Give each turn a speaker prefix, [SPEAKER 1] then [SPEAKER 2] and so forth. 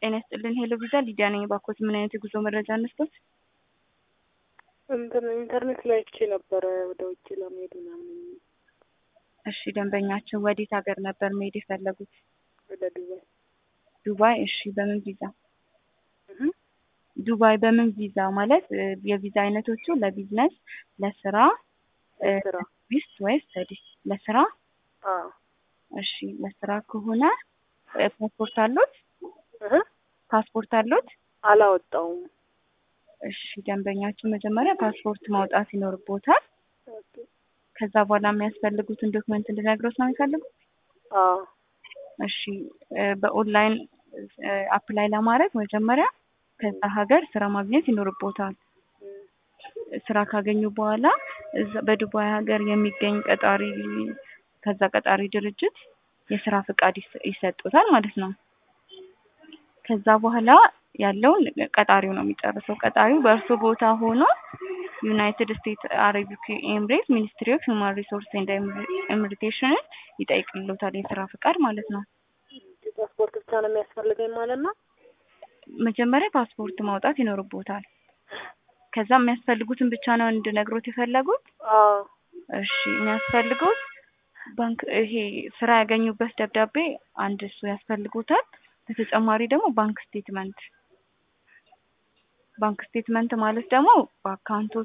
[SPEAKER 1] ጤና ይስጥልን ሄሎ ቪዛ ሊዲያ ነኝ። ባኮት ምን አይነት የጉዞ መረጃ እንስጦት?
[SPEAKER 2] እንትን ኢንተርኔት ላይ አይቼ ነበረ ወደ ውጭ ለመሄድ ምናምን
[SPEAKER 1] እሺ ደንበኛችን ወዴት ሀገር ነበር መሄድ የፈለጉት?
[SPEAKER 2] ወደ ዱባይ
[SPEAKER 1] ዱባይ። እሺ በምን ቪዛ?
[SPEAKER 2] እህ
[SPEAKER 1] ዱባይ በምን ቪዛ ማለት እ የቪዛ አይነቶቹ ለቢዝነስ፣ ለስራ፣
[SPEAKER 2] ስራ
[SPEAKER 1] ቱሪስት ወይስ ስተዲስ? ለስራ።
[SPEAKER 2] አዎ
[SPEAKER 1] እሺ ለስራ ከሆነ እ ፓስፖርት አሉት?
[SPEAKER 2] እህ
[SPEAKER 1] ፓስፖርት አሉት?
[SPEAKER 2] አላወጣውም።
[SPEAKER 1] እሺ ደንበኛችን መጀመሪያ ፓስፖርት ማውጣት ይኖርቦታል።
[SPEAKER 2] ኦኬ
[SPEAKER 1] ከዛ በኋላ የሚያስፈልጉትን ዶክመንት እንድነግሮት ነው የሚፈልጉት?
[SPEAKER 2] አዎ
[SPEAKER 1] እሺ እ በኦንላይን እ አፕላይ ለማድረግ መጀመሪያ ከዛ ሀገር ስራ ማግኘት ይኖርቦታል።
[SPEAKER 2] እም፣
[SPEAKER 1] ስራ ካገኙ በኋላ እዛ በዱባይ ሀገር የሚገኝ ቀጣሪ ከዛ ቀጣሪ ድርጅት የስራ ፍቃድ ይሰ- ይሰጡታል ማለት ነው። ከዛ በኋላ ያለውን ቀጣሪው ነው የሚጨርሰው። ቀጣሪው በእርሶ ቦታ ሆኖ ዩናይትድ ስቴትስ አረቢክ ኤምሬት ሚኒስትሪ ኦፍ ሁማን ሪሶርስ ኤንድ ኢሚግሬሽንን ይጠይቅልዎታል የስራ ፍቃድ ማለት ነው።
[SPEAKER 2] ፓስፖርት ብቻ ነው የሚያስፈልገኝ ማለት ነው።
[SPEAKER 1] መጀመሪያ ፓስፖርት ማውጣት ይኖርቦታል። ከዛ የሚያስፈልጉትን ብቻ ነው እንድነግሮት የፈለጉት?
[SPEAKER 2] አዎ
[SPEAKER 1] እሺ የሚያስፈልጉት ባንክ ይሄ ስራ ያገኙበት ደብዳቤ አንድ እሱ ያስፈልጉታል። በተጨማሪ ደግሞ ባንክ ስቴትመንት ባንክ ስቴትመንት ማለት ደግሞ በአካውንቶ